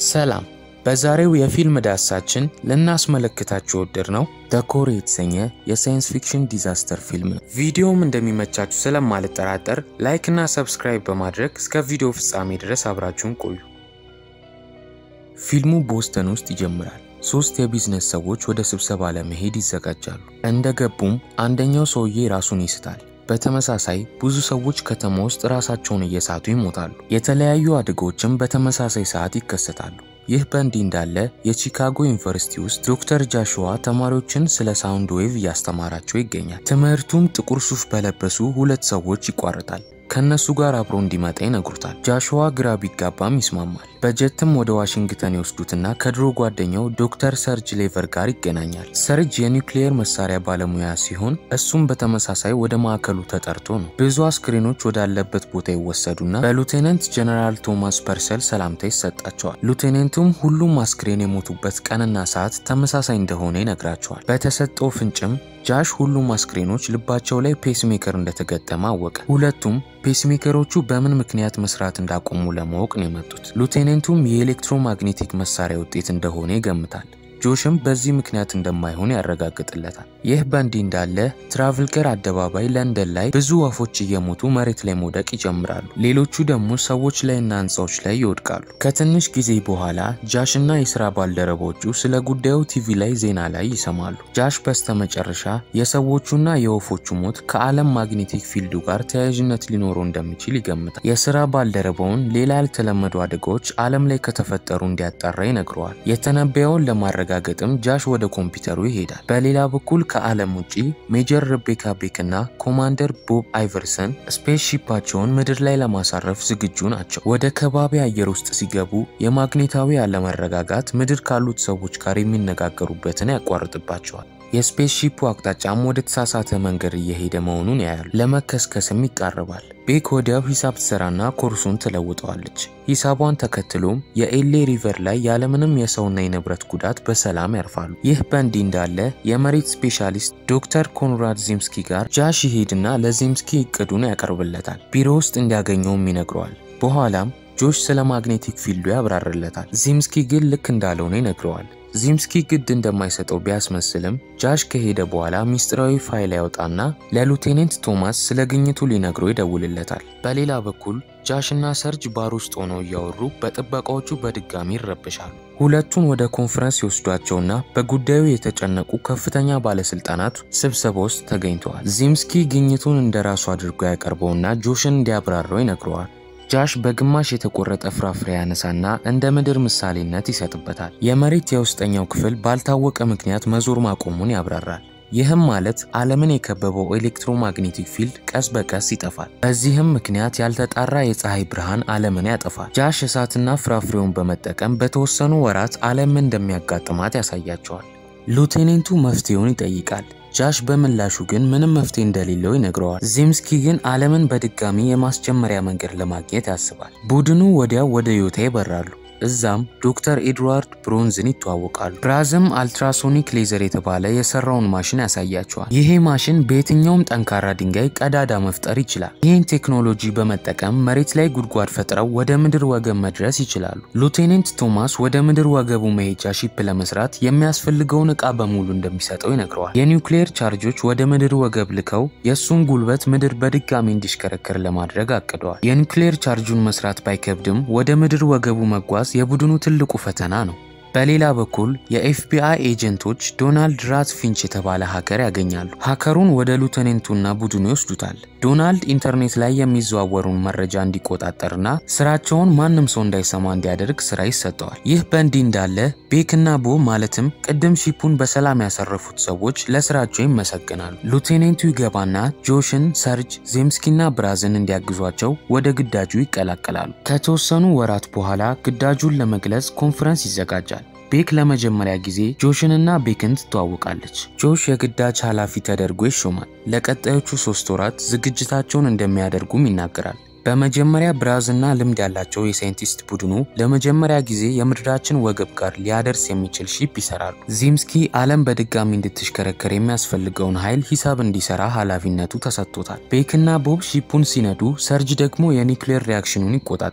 ሰላም። በዛሬው የፊልም ዳሳችን ልናስመለክታችሁ ወደድ ነው ደኮር የተሰኘ የሳይንስ ፊክሽን ዲዛስተር ፊልም ነው። ቪዲዮም እንደሚመቻችሁ ስለማልጠራጠር ላይክ እና ሰብስክራይብ በማድረግ እስከ ቪዲዮ ፍጻሜ ድረስ አብራችሁን ቆዩ። ፊልሙ ቦስተን ውስጥ ይጀምራል። ሶስት የቢዝነስ ሰዎች ወደ ስብሰባ ለመሄድ ይዘጋጃሉ። እንደገቡም አንደኛው ሰውዬ ራሱን ይስታል። በተመሳሳይ ብዙ ሰዎች ከተማ ውስጥ ራሳቸውን እየሳቱ ይሞታሉ። የተለያዩ አደጋዎችም በተመሳሳይ ሰዓት ይከሰታሉ። ይህ በእንዲህ እንዳለ የቺካጎ ዩኒቨርሲቲ ውስጥ ዶክተር ጃሽዋ ተማሪዎችን ስለ ሳውንድ ዌቭ እያስተማራቸው ይገኛል። ትምህርቱም ጥቁር ሱፍ በለበሱ ሁለት ሰዎች ይቋረጣል። ከነሱ ጋር አብሮ እንዲመጣ ይነግሩታል። ጃሽዋ ግራ ቢጋባም ይስማማል። በጀትም ወደ ዋሽንግተን ይወስዱትና ከድሮ ጓደኛው ዶክተር ሰርጅ ሌቨር ጋር ይገናኛል። ሰርጅ የኒውክሊየር መሳሪያ ባለሙያ ሲሆን እሱም በተመሳሳይ ወደ ማዕከሉ ተጠርቶ ነው። ብዙ አስክሬኖች ወዳለበት ቦታ ይወሰዱና በሉቴናንት ጀነራል ቶማስ ፐርሰል ሰላምታ ይሰጣቸዋል። ሉቴናንቱም ሁሉም አስክሬን የሞቱበት ቀንና ሰዓት ተመሳሳይ እንደሆነ ይነግራቸዋል። በተሰጠው ፍንጭም ጃሽ ሁሉም አስክሬኖች ልባቸው ላይ ፔስሜከር እንደተገጠመ አወቀ። ሁለቱም ፔስሜከሮቹ በምን ምክንያት መስራት እንዳቆሙ ለማወቅ ነው የመጡት። ሉቴናንቱም የኤሌክትሮማግኔቲክ መሳሪያ ውጤት እንደሆነ ይገምታል። ጆሽም በዚህ ምክንያት እንደማይሆን ያረጋግጥለታል። ይህ በእንዲህ እንዳለ ትራቭልገር አደባባይ ለንደን ላይ ብዙ ወፎች እየሞቱ መሬት ላይ መውደቅ ይጀምራሉ። ሌሎቹ ደግሞ ሰዎች ላይና ሕንፃዎች ላይ ይወድቃሉ። ከትንሽ ጊዜ በኋላ ጃሽ እና የስራ ባልደረቦቹ ስለ ጉዳዩ ቲቪ ላይ ዜና ላይ ይሰማሉ። ጃሽ በስተመጨረሻ የሰዎቹና የወፎቹ ሞት ከዓለም ማግኔቲክ ፊልዱ ጋር ተያያዥነት ሊኖረው እንደሚችል ይገምታል። የስራ ባልደረባውን ሌላ ያልተለመዱ አደጋዎች ዓለም ላይ ከተፈጠሩ እንዲያጣራ ይነግረዋል። የተነበየውን ለማድረግ ለማረጋገጥም ጃሽ ወደ ኮምፒውተሩ ይሄዳል። በሌላ በኩል ከዓለም ውጪ ሜጀር ሬቤካ ቤክ እና ኮማንደር ቦብ አይቨርሰን ስፔስ ሺፓቸውን ምድር ላይ ለማሳረፍ ዝግጁ ናቸው። ወደ ከባቢ አየር ውስጥ ሲገቡ የማግኔታዊ አለመረጋጋት ምድር ካሉት ሰዎች ጋር የሚነጋገሩበትን ያቋርጥባቸዋል። የስፔስ ሺፑ አቅጣጫም ወደ ተሳሳተ መንገድ እየሄደ መሆኑን ያያሉ። ለመከስከስም ይቃረባል። ቤክ ወዲያው ሂሳብ ትሰራና ኮርሱን ትለውጠዋለች። ሂሳቧን ተከትሎም የኤሌ ሪቨር ላይ ያለምንም የሰውና የንብረት ጉዳት በሰላም ያርፋሉ። ይህ በእንዲህ እንዳለ የመሬት ስፔሻሊስት ዶክተር ኮንራድ ዚምስኪ ጋር ጃሽ ይሄድና ለዚምስኪ እቅዱን ያቀርብለታል። ቢሮ ውስጥ እንዲያገኘውም ይነግረዋል። በኋላም ጆሽ ስለ ማግኔቲክ ፊልዱ ያብራርለታል። ዚምስኪ ግን ልክ እንዳልሆነ ይነግረዋል። ዚምስኪ ግድ እንደማይሰጠው ቢያስመስልም ጃሽ ከሄደ በኋላ ሚስጥራዊ ፋይል ያወጣና ለሉቴኔንት ቶማስ ስለ ግኝቱ ሊነግረው ይደውልለታል። በሌላ በኩል ጃሽ እና ሰርጅ ባር ውስጥ ሆነው እያወሩ በጥበቃዎቹ በድጋሚ ይረብሻሉ። ሁለቱን ወደ ኮንፈረንስ ይወስዷቸውና በጉዳዩ የተጨነቁ ከፍተኛ ባለስልጣናት ስብሰባ ውስጥ ተገኝተዋል። ዚምስኪ ግኝቱን እንደራሱ አድርጎ ያቀርበውና ጆሽን እንዲያብራራው ይነግረዋል። ጃሽ በግማሽ የተቆረጠ ፍራፍሬ ያነሳና እንደ ምድር ምሳሌነት ይሰጥበታል። የመሬት የውስጠኛው ክፍል ባልታወቀ ምክንያት መዞር ማቆሙን ያብራራል። ይህም ማለት ዓለምን የከበበው ኤሌክትሮማግኔቲክ ፊልድ ቀስ በቀስ ይጠፋል። በዚህም ምክንያት ያልተጣራ የፀሐይ ብርሃን ዓለምን ያጠፋል። ጃሽ እሳትና ፍራፍሬውን በመጠቀም በተወሰኑ ወራት ዓለምን እንደሚያጋጥማት ያሳያቸዋል። ሉቴኔንቱ መፍትሄውን ይጠይቃል። ጃሽ በምላሹ ግን ምንም መፍትሄ እንደሌለው ይነግረዋል። ዚምስኪ ግን ዓለምን በድጋሚ የማስጀመሪያ መንገድ ለማግኘት ያስባል። ቡድኑ ወዲያው ወደ ዮታ ይበራሉ። እዛም ዶክተር ኤድዋርድ ብሮንዝን ይተዋወቃሉ። ብራዝም አልትራሶኒክ ሌዘር የተባለ የሰራውን ማሽን ያሳያቸዋል። ይሄ ማሽን በየትኛውም ጠንካራ ድንጋይ ቀዳዳ መፍጠር ይችላል። ይህን ቴክኖሎጂ በመጠቀም መሬት ላይ ጉድጓድ ፈጥረው ወደ ምድር ወገብ መድረስ ይችላሉ። ሉቴኔንት ቶማስ ወደ ምድር ወገቡ መሄጃ ሺፕ ለመስራት የሚያስፈልገውን ዕቃ በሙሉ እንደሚሰጠው ይነግረዋል። የኒውክሌር ቻርጆች ወደ ምድር ወገብ ልከው የእሱን ጉልበት ምድር በድጋሚ እንዲሽከረከር ለማድረግ አቅደዋል። የኒውክሌር ቻርጁን መስራት ባይከብድም ወደ ምድር ወገቡ መጓዝ የቡድኑ ትልቁ ፈተና ነው። በሌላ በኩል የኤፍቢአይ ኤጀንቶች ዶናልድ ራት ፊንች የተባለ ሀከር ያገኛሉ። ሀከሩን ወደ ሉተኔንቱና ቡድኑ ይወስዱታል። ዶናልድ ኢንተርኔት ላይ የሚዘዋወሩን መረጃ እንዲቆጣጠርና ስራቸውን ማንም ሰው እንዳይሰማ እንዲያደርግ ስራ ይሰጠዋል። ይህ በእንዲህ እንዳለ ቤክና ቦብ ማለትም ቅድም ሺፑን በሰላም ያሰረፉት ሰዎች ለስራቸው ይመሰግናሉ። ሉቴኔንቱ ይገባና ጆሽን፣ ሰርጅ፣ ዜምስኪና ብራዝን እንዲያግዟቸው ወደ ግዳጁ ይቀላቀላሉ። ከተወሰኑ ወራት በኋላ ግዳጁን ለመግለጽ ኮንፈረንስ ይዘጋጃል። ቤክ ለመጀመሪያ ጊዜ ጆሽንና ቤክን ትተዋወቃለች። ጆሽ የግዳጅ ኃላፊ ተደርጎ ይሾማል። ለቀጣዮቹ ሶስት ወራት ዝግጅታቸውን እንደሚያደርጉም ይናገራል። በመጀመሪያ ብራዝና ልምድ ያላቸው የሳይንቲስት ቡድኑ ለመጀመሪያ ጊዜ የምድራችን ወገብ ጋር ሊያደርስ የሚችል ሺፕ ይሰራሉ። ዚምስኪ ዓለም በድጋሚ እንድትሽከረከር የሚያስፈልገውን ኃይል ሂሳብ እንዲሰራ ኃላፊነቱ ተሰጥቶታል። ቤክና ቦብ ሺፑን ሲነዱ፣ ሰርጅ ደግሞ የኒውክሌር ሪያክሽኑን ይቆጣጠራል።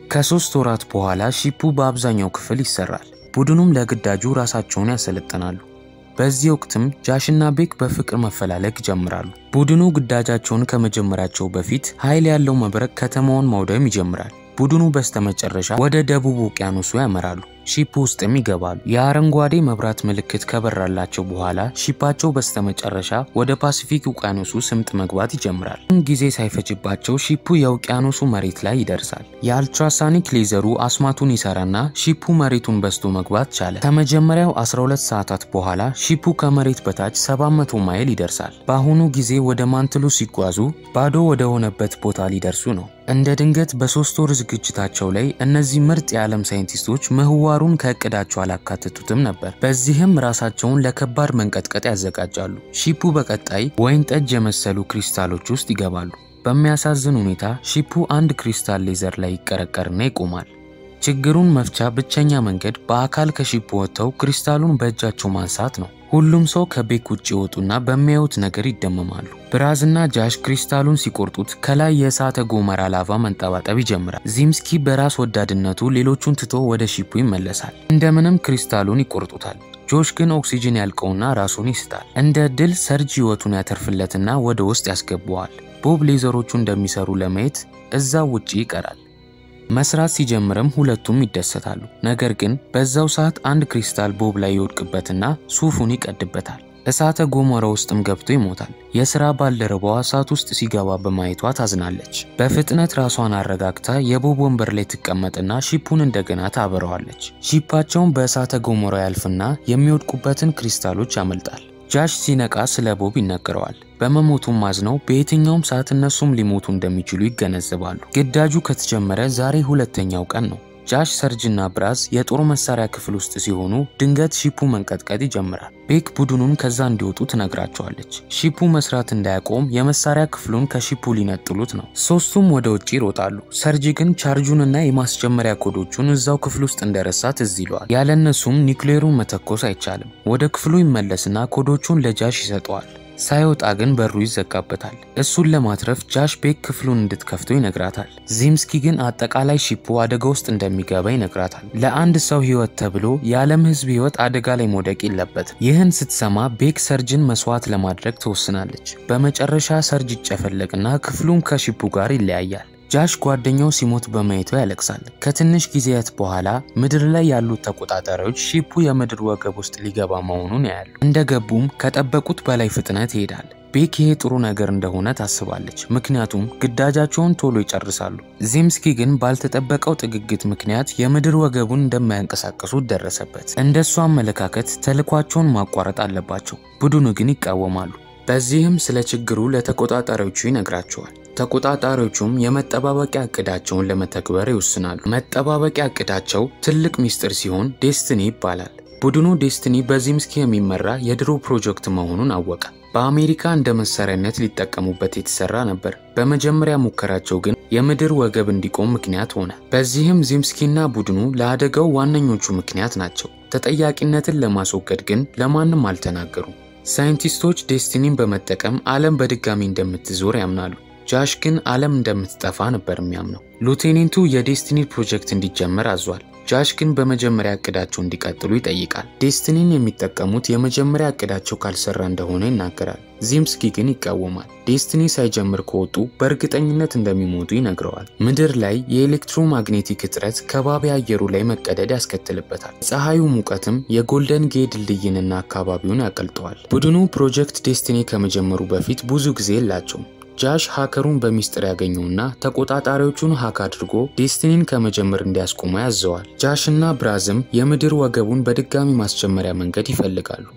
ከሶስት ወራት በኋላ ሺፑ በአብዛኛው ክፍል ይሰራል። ቡድኑም ለግዳጁ ራሳቸውን ያሰለጥናሉ። በዚህ ወቅትም ጃሽና ቤክ በፍቅር መፈላለግ ይጀምራሉ። ቡድኑ ግዳጃቸውን ከመጀመራቸው በፊት ኃይል ያለው መብረቅ ከተማውን ማውደም ይጀምራል። ቡድኑ በስተመጨረሻ ወደ ደቡብ ውቅያኖሱ ያመራሉ። ሺፕ ውስጥም ይገባሉ። የአረንጓዴ መብራት ምልክት ከበራላቸው በኋላ ሺፓቸው በስተመጨረሻ ወደ ፓሲፊክ ውቅያኖሱ ስምጥ መግባት ይጀምራል። ጊዜ ሳይፈጅባቸው ሺፑ የውቅያኖሱ መሬት ላይ ይደርሳል። የአልትራሳኒክ ሌዘሩ አስማቱን ይሰራና ሺፑ መሬቱን በስቶ መግባት ቻለ። ከመጀመሪያው 12 ሰዓታት በኋላ ሺፑ ከመሬት በታች 700 ማይል ይደርሳል። በአሁኑ ጊዜ ወደ ማንትሉ ሲጓዙ ባዶ ወደ ሆነበት ቦታ ሊደርሱ ነው። እንደ ድንገት በሶስት ወር ዝግጅታቸው ላይ እነዚህ ምርጥ የዓለም ሳይንቲስቶች ምህዋሩን ከእቅዳቸው አላካተቱትም ነበር። በዚህም ራሳቸውን ለከባድ መንቀጥቀጥ ያዘጋጃሉ። ሺፑ በቀጣይ ወይን ጠጅ የመሰሉ ክሪስታሎች ውስጥ ይገባሉ። በሚያሳዝን ሁኔታ ሺፑ አንድ ክሪስታል ሌዘር ላይ ይቀረቀርና ይቆማል። ችግሩን መፍቻ ብቸኛ መንገድ በአካል ከሺፑ ወጥተው ክሪስታሉን በእጃቸው ማንሳት ነው። ሁሉም ሰው ከቤክ ውጭ ይወጡና በሚያዩት ነገር ይደመማሉ። ብራዝና ጃሽ ክሪስታሉን ሲቆርጡት ከላይ የእሳተ ገሞራ ላቫ መንጠባጠብ ይጀምራል። ዚምስኪ በራስ ወዳድነቱ ሌሎቹን ትቶ ወደ ሺፑ ይመለሳል። እንደምንም ክሪስታሉን ይቆርጡታል። ጆሽ ግን ኦክሲጅን ያልቀውና ራሱን ይስታል። እንደ ድል ሰርጅ ህይወቱን ያተርፍለትና ወደ ውስጥ ያስገባዋል። ቦብ ሌዘሮቹ እንደሚሰሩ ለማየት እዛው ውጪ ይቀራል። መስራት ሲጀምርም ሁለቱም ይደሰታሉ። ነገር ግን በዛው ሰዓት አንድ ክሪስታል ቦብ ላይ ይወድቅበትና ሱፉን ይቀድበታል። እሳተ ገሞራ ውስጥም ገብቶ ይሞታል። የሥራ ባልደረባዋ እሳት ውስጥ ሲገባ በማየቷ ታዝናለች። በፍጥነት ራሷን አረጋግታ የቦብ ወንበር ላይ ትቀመጥና ሺፑን እንደገና ታበረዋለች። ሺፓቸውን በእሳተ ገሞራ ያልፍና የሚወድቁበትን ክሪስታሎች ያመልጣል። ጃሽ ሲነቃ ስለ ቦብ ይነገረዋል። በመሞቱም ማዝነው በየትኛውም ሰዓት እነሱም ሊሞቱ እንደሚችሉ ይገነዘባሉ። ግዳጁ ከተጀመረ ዛሬ ሁለተኛው ቀን ነው። ጃሽ ሰርጅና ብራዝ የጦር መሳሪያ ክፍል ውስጥ ሲሆኑ ድንገት ሺፑ መንቀጥቀጥ ይጀምራል። ቤክ ቡድኑን ከዛ እንዲወጡ ትነግራቸዋለች። ሺፑ መስራት እንዳያቆም የመሳሪያ ክፍሉን ከሺፑ ሊነጥሉት ነው። ሶስቱም ወደ ውጭ ይሮጣሉ። ሰርጅ ግን ቻርጁንና የማስጀመሪያ ኮዶቹን እዛው ክፍል ውስጥ እንደረሳ ትዝ ይለዋል። ያለነሱም ኒውክሌሩን መተኮስ አይቻልም። ወደ ክፍሉ ይመለስና ኮዶቹን ለጃሽ ይሰጠዋል። ሳይወጣ ግን በሩ ይዘጋበታል። እሱን ለማትረፍ ጃሽ ቤክ ክፍሉን እንድትከፍተው ይነግራታል። ዚምስኪ ግን አጠቃላይ ሺፑ አደጋ ውስጥ እንደሚገባ ይነግራታል። ለአንድ ሰው ሕይወት ተብሎ የዓለም ሕዝብ ሕይወት አደጋ ላይ መውደቅ የለበትም። ይህን ስትሰማ ቤክ ሰርጅን መስዋዕት ለማድረግ ትወስናለች። በመጨረሻ ሰርጅ ይጨፈለቅና ክፍሉም ከሺፑ ጋር ይለያያል። ጃሽ ጓደኛው ሲሞት በማየቱ ያለቅሳል። ከትንሽ ጊዜያት በኋላ ምድር ላይ ያሉት ተቆጣጣሪዎች ሺፑ የምድር ወገብ ውስጥ ሊገባ መሆኑን ያያሉ። እንደገቡም ከጠበቁት በላይ ፍጥነት ይሄዳል። ቤክ ይሄ ጥሩ ነገር እንደሆነ ታስባለች፣ ምክንያቱም ግዳጃቸውን ቶሎ ይጨርሳሉ። ዚምስኪ ግን ባልተጠበቀው ጥግግት ምክንያት የምድር ወገቡን እንደማያንቀሳቀሱት ደረሰበት። እንደሱ አመለካከት ተልኳቸውን ማቋረጥ አለባቸው። ቡድኑ ግን ይቃወማሉ። በዚህም ስለ ችግሩ ለተቆጣጣሪዎቹ ይነግራቸዋል። ተቆጣጣሪዎቹም የመጠባበቂያ እቅዳቸውን ለመተግበር ይወስናሉ። መጠባበቂያ እቅዳቸው ትልቅ ሚስጥር ሲሆን ዴስትኒ ይባላል። ቡድኑ ዴስትኒ በዚምስኪ የሚመራ የድሮ ፕሮጀክት መሆኑን አወቀ። በአሜሪካ እንደ መሳሪያነት ሊጠቀሙበት የተሰራ ነበር። በመጀመሪያ ሙከራቸው ግን የምድር ወገብ እንዲቆም ምክንያት ሆነ። በዚህም ዚምስኪና ቡድኑ ለአደጋው ዋነኞቹ ምክንያት ናቸው። ተጠያቂነትን ለማስወገድ ግን ለማንም አልተናገሩም። ሳይንቲስቶች ዴስቲኒን በመጠቀም ዓለም በድጋሚ እንደምትዞር ያምናሉ። ጃሽ ግን ዓለም እንደምትጠፋ ነበር የሚያምነው። ሉቴኔንቱ የዴስቲኒ ፕሮጀክት እንዲጀመር አዟል። ጃሽ ግን በመጀመሪያ እቅዳቸው እንዲቀጥሉ ይጠይቃል። ዴስቲኒን የሚጠቀሙት የመጀመሪያ እቅዳቸው ካልሰራ እንደሆነ ይናገራል። ዚምስኪ ግን ይቃወማል። ዴስቲኒ ሳይጀምር ከወጡ በእርግጠኝነት እንደሚሞቱ ይነግረዋል። ምድር ላይ የኤሌክትሮማግኔቲክ እጥረት ከባቢ አየሩ ላይ መቀደድ ያስከትልበታል። ፀሐዩ ሙቀትም የጎልደን ጌ ድልድይንና አካባቢውን ያቀልጠዋል። ቡድኑ ፕሮጀክት ዴስቲኒ ከመጀመሩ በፊት ብዙ ጊዜ የላቸውም። ጃሽ ሃከሩን በሚስጥር ያገኘውና ተቆጣጣሪዎቹን ሃክ አድርጎ ዴስቲኒን ከመጀመር እንዲያስቆሙ ያዘዋል። ጃሽ እና ብራዝም የምድር ወገቡን በድጋሚ ማስጀመሪያ መንገድ ይፈልጋሉ።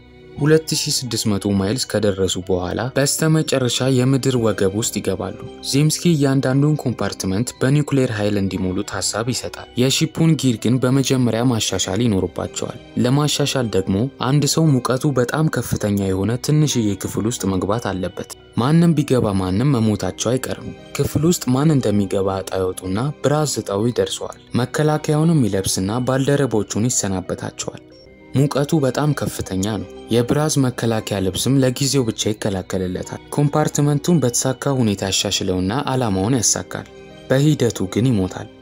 2600 ማይልስ ከደረሱ በኋላ በስተመጨረሻ የምድር ወገብ ውስጥ ይገባሉ። ዚምስኪ እያንዳንዱን ኮምፓርትመንት በኒውክሌር ኃይል እንዲሞሉት ሀሳብ ይሰጣል። የሺፑን ጊር ግን በመጀመሪያ ማሻሻል ይኖርባቸዋል። ለማሻሻል ደግሞ አንድ ሰው ሙቀቱ በጣም ከፍተኛ የሆነ ትንሽዬ ክፍል ውስጥ መግባት አለበት። ማንም ቢገባ ማንም መሞታቸው አይቀርም። ክፍል ውስጥ ማን እንደሚገባ እጣ ይወጡና ብራዝ እጣው ይደርሰዋል። መከላከያውንም ይለብስና ባልደረቦቹን ይሰናበታቸዋል። ሙቀቱ በጣም ከፍተኛ ነው። የብራዝ መከላከያ ልብስም ለጊዜው ብቻ ይከላከልለታል። ኮምፓርትመንቱን በተሳካ ሁኔታ ያሻሽለውና ዓላማውን ያሳካል። በሂደቱ ግን ይሞታል።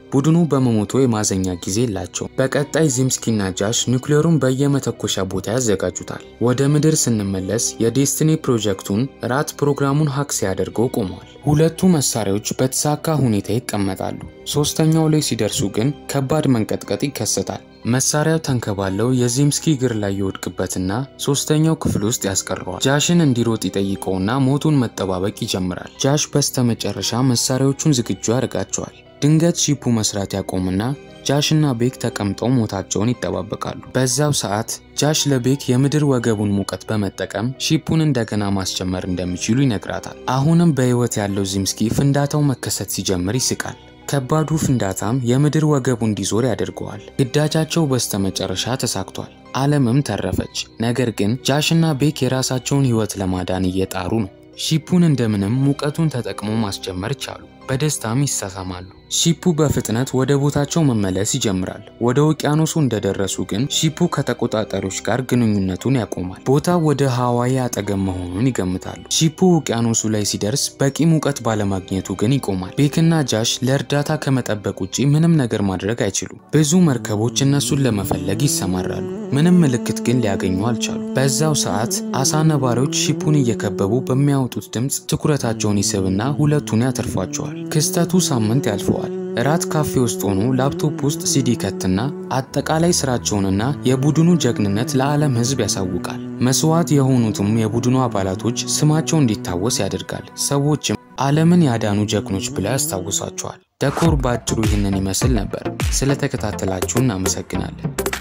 ቡድኑ በመሞቶ የማዘኛ ጊዜ የላቸውም። በቀጣይ ዚምስኪና ጃሽ ኒውክሌሩን በየመተኮሻ ቦታ ያዘጋጁታል። ወደ ምድር ስንመለስ የዴስትኒ ፕሮጀክቱን ራት ፕሮግራሙን ሀክ ሲያደርገው ቆሟል። ሁለቱ መሳሪያዎች በተሳካ ሁኔታ ይቀመጣሉ። ሶስተኛው ላይ ሲደርሱ ግን ከባድ መንቀጥቀጥ ይከሰታል። መሳሪያው ተንከባለው የዚምስኪ እግር ላይ ይወድቅበትና ሶስተኛው ክፍል ውስጥ ያስቀረዋል። ጃሽን እንዲሮጥ ይጠይቀውና ሞቱን መጠባበቅ ይጀምራል። ጃሽ በስተመጨረሻ መሳሪያዎቹን ዝግጁ ያደርጋቸዋል። ድንገት ሺፑ መስራት ያቆምና ጃሽና ቤክ ተቀምጠው ሞታቸውን ይጠባበቃሉ። በዛው ሰዓት ጃሽ ለቤክ የምድር ወገቡን ሙቀት በመጠቀም ሺፑን እንደገና ማስጀመር እንደሚችሉ ይነግራታል። አሁንም በሕይወት ያለው ዚምስኪ ፍንዳታው መከሰት ሲጀምር ይስቃል። ከባዱ ፍንዳታም የምድር ወገቡ እንዲዞር ያደርገዋል። ግዳጃቸው በስተመጨረሻ ተሳክቷል። ዓለምም ተረፈች። ነገር ግን ጃሽና ቤክ የራሳቸውን ሕይወት ለማዳን እየጣሩ ነው። ሺፑን እንደምንም ሙቀቱን ተጠቅሞ ማስጀመር ቻሉ። በደስታም ይሳሳማሉ። ሺፑ በፍጥነት ወደ ቦታቸው መመለስ ይጀምራል። ወደ ውቅያኖሱ እንደደረሱ ግን ሺፑ ከተቆጣጣሪዎች ጋር ግንኙነቱን ያቆማል። ቦታው ወደ ሀዋይ አጠገብ መሆኑን ይገምታሉ። ሺፑ ውቅያኖሱ ላይ ሲደርስ በቂ ሙቀት ባለማግኘቱ ግን ይቆማል። ቤክና ጃሽ ለእርዳታ ከመጠበቅ ውጪ ምንም ነገር ማድረግ አይችሉም። ብዙ መርከቦች እነሱን ለመፈለግ ይሰማራሉ። ምንም ምልክት ግን ሊያገኙ አልቻሉ። በዛው ሰዓት አሳ ነባሪዎች ሺፑን እየከበቡ በሚያወጡት ድምፅ ትኩረታቸውን ይስብና ሁለቱን ያተርፏቸዋል። ክስተቱ ሳምንት ያልፈዋል። እራት ካፌ ውስጥ ሆኖ ላፕቶፕ ውስጥ ሲዲ ከትና አጠቃላይ ስራቸውንና የቡድኑ ጀግንነት ለዓለም ሕዝብ ያሳውቃል። መስዋዕት የሆኑትም የቡድኑ አባላቶች ስማቸው እንዲታወስ ያደርጋል። ሰዎችም ዓለምን ያዳኑ ጀግኖች ብለው ያስታውሷቸዋል። ደኮር በአጭሩ ይህንን ይመስል ነበር። ስለተከታተላችሁ እናመሰግናለን።